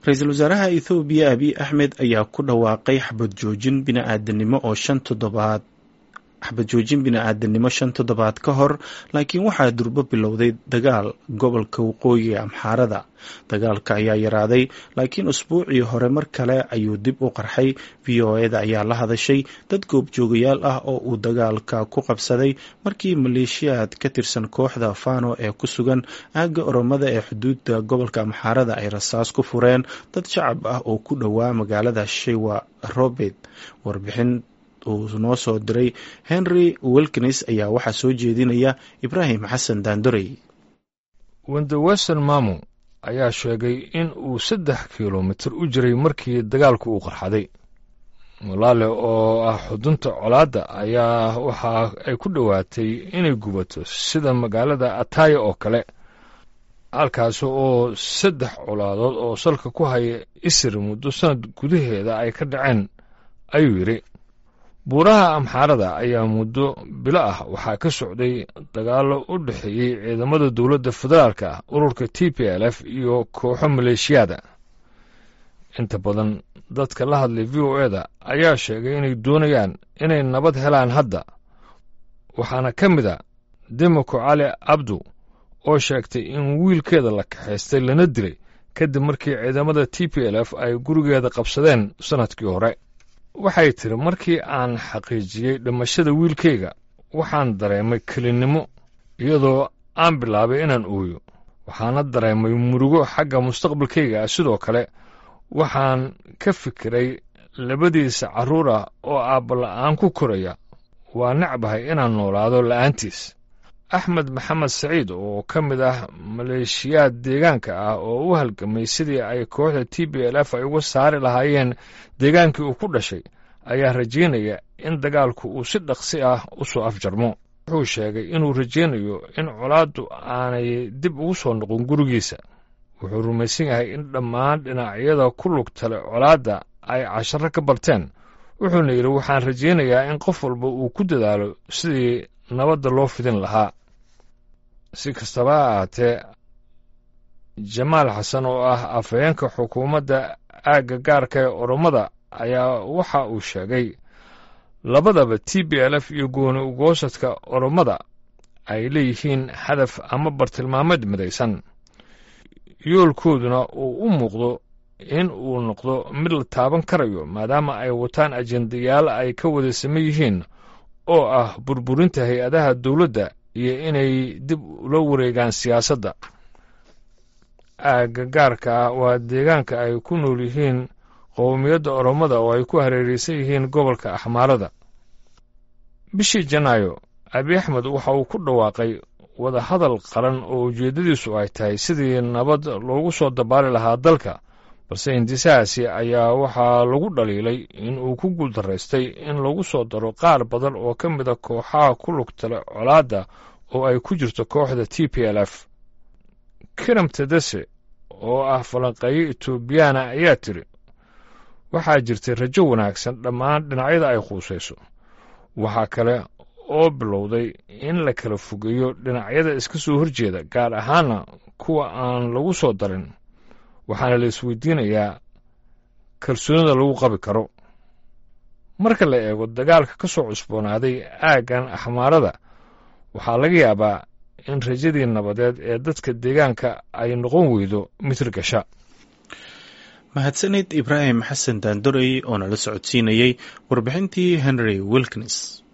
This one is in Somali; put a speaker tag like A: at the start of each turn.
A: ra-iisul wasaaraha ethoobiya abiy axmed ayaa ku dhawaaqay xabad joojin bini-aadanimo oo shan toddobaad xabad joojin bini-aadanimo shan toddobaad ka hor laakiin waxaa durbo bilowday dagaal gobolka waqooyiga amxaarada dagaalka ayaa yaraaday laakiin usbuucii hore mar kale ayuu dib u qarxay v o eda ayaa la hadashay dad goobjoogayaal ah oo uu dagaalka ku qabsaday markii maleeshiyaad ka tirsan kooxda fano ee ku sugan aagga oromada ee xuduudda gobolka amxaarada ay rasaas ku fureen dad shacab ah oo ku dhowaa magaalada shewa robert warbixin uu noo soo diray henry wilkins ayaa waxaa soo jeedinaya ibraahim xasan daandorey
B: wendewesten mamu ayaa sheegay in uu saddex kilomitir u jiray markii dagaalku uu qarxaday mulaale oo ah xudunta colaadda ayaa waxa ay ku dhowaatay inay gubato sida magaalada ataya oo kale halkaasi oo saddex colaadood oo salka ku haya isir muddo sanad gudaheeda ay ka dhaceen ayuu yidhi buuraha amxaarada ayaa muddo bilo ah waxaa ka socday dagaallo u dhexeeyey ciidamada dowladda federaalka ah ururka t p l f iyo kooxo maleeshiyaada inta badan dadka la hadlay v o eda ayaa sheegay inay doonayaan inay nabad helaan hadda waxaana ka mid a demoko cali abdu oo sheegtay in wiilkeeda la kaxaystay lana dilay kadib markii ciidamada t p l f ay gurigeeda qabsadeen sannadkii hore waxay tiri markii aan xaqiijiyey dhimashada wiilkayga waxaan dareemay kelinnimo iyadoo aan bilaabay inaan ooyo waxaana dareemay murugo xagga mustaqbalkayga ah sidoo kale waxaan ka fikiray labadiisa carruur ah oo aabbala'aan ku koraya waa necbahay inaan noolaado la'aantiis axmed maxamed saciid oo ka mid ah maleeshiyaad deegaanka ah oo u halgamay sidii ay kooxda t b l f ay uga saari lahaayeen deegaankii uu ku dhashay ayaa rajaynaya in dagaalku uu si dhaqsi ah u soo afjarmo wuxuu sheegay inuu rajaynayo in colaaddu aanay dib ugu soo noqon gurigiisa wuxuu rumaysan yahay in dhammaan dhinacyada ku lugtale colaadda ay casharo ka barteen wuxuuna yidhi waxaan rajaynayaa in qof walba uu ku dadaalo sidii nabadda loo fidin lahaa si kastaba ha ahaatee jamaal xasan oo ah afhayeenka xukuumadda aagga gaarka ee oromada ayaa waxa uu sheegay labadaba t b l f iyo gooni ugoosadka oromada ay leeyihiin hadaf ama bartilmaameed midaysan yoolkooduna uu u muuqdo in uu noqdo mid la taaban karayo maadaama ay wataan ajendayaal ay ka wada saman yihiin oo ah burburinta hay-adaha dowladda iyo inay dib ula wareegaan siyaasadda aagga gaarka ah waa deegaanka ay ku nool yihiin qowmiyadda oromada oo ay ku hareeraysan yihiin gobolka axmaarada bishii janaayo abi axmed waxa uu ku dhawaaqay wadahadal qaran oo ujeeddadiisu ay tahay sidii nabad loogu soo dabaali lahaa dalka balse hindisahaasi ayaa waxaa lagu dhaliilay in uu ku guuldaraystay in lagu soo daro qaar badan oo ka mida kooxaha ku lugtale colaadda oo ay ku jirto kooxda t p l f kiram tedese oo ah falanqeeyo etoobiyaana ayaa tiri waxaa jirtay rajo wanaagsan dhammaan dhinacyada ay quusayso waxaa kale oo bilowday in la kala fogeeyo dhinacyada iska soo horjeeda gaar ahaana kuwa aan lagu soo darin waxaana la isweydiinayaa kalsoonida lagu qabi karo marka la eego dagaalka ka soo cusboonaaday aaggan axmaarada waxaa laga yaabaa in rajadii nabadeed ee dadka deegaanka ay noqon weydo mitir gasha
A: mahadsanid ibraahim xasan daandorey oo nala socodsiinayey warbixintii henry wilkins